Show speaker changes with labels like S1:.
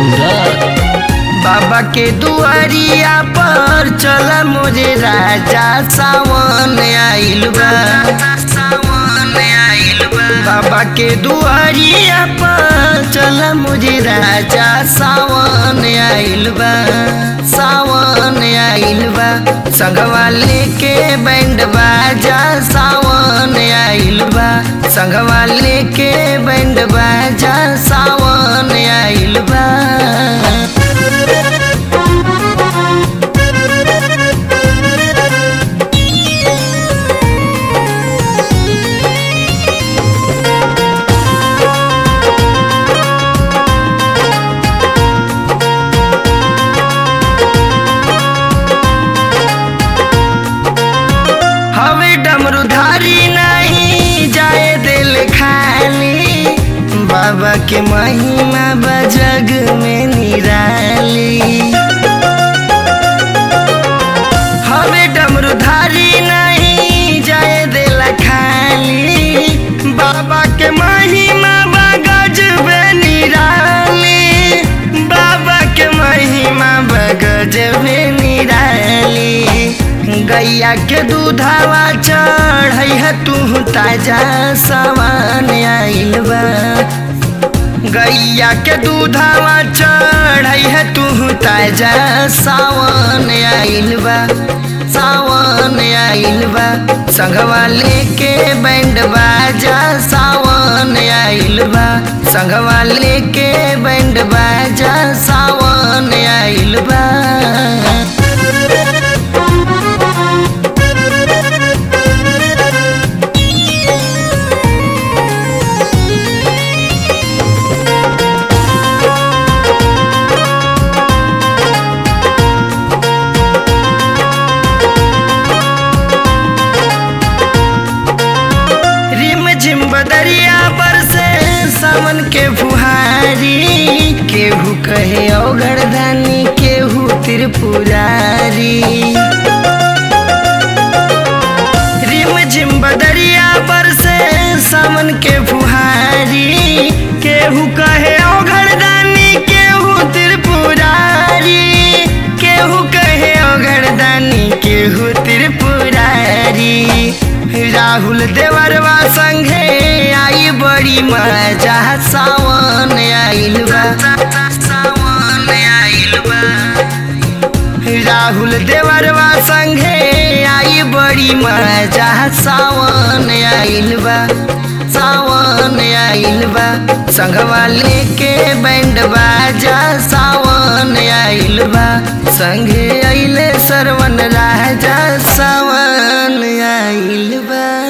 S1: सूरत
S2: बाबा के दुआरिया पर चल मोरे राजा सावन आइल बा सावन आइल बा बाबा के दुआरिया पर चल मोरे राजा सावन आइल बा सावन आइल बा संगवा लेके बैंड बाजा सावन आइल बा संगवा लेके बैंड बाजा सावन आइल बा हवे डमरुधारी नहीं जाए दिल खाली बाबा के महिमा बजग में निराली हवे डमरुधारी नहीं जाए दिल खाली बाबा के महिमा बगज में निराली बाबा के महिमा बगज में निराली गैया के दूधावा चढ़ै है तू ताजा सामान आइल बा गैया के दूधावा चढ़ै है तू ताजा सावन आइल बा सावन आइल बा संगवा लेके बैंड बाजा सावन आइल बा संगवा लेके बैंड बाजा सावन आइल बा रिम झिम बदरिया बरसे सावन के फुहारी केहू कहे औगरदानी केहू त्रिपुरारी रिम झिम बदरिया बरसे सावन के फुहारी केहू कहे औगरदानी केहू त्रिपुरारी केहू कहे औगरदानी केहू त्रिपुरारी राहुल देवरवा संगे आई बड़ी मजा सावन आइल बा सावन आइल बा राहुल देवरवा संगे आई बड़ी मजा सावन आइल बा सावन आइल बा संगवा लेके बैंड बाजा सावन आइल बा संगे अइले सरवन राजा सावन आइल बा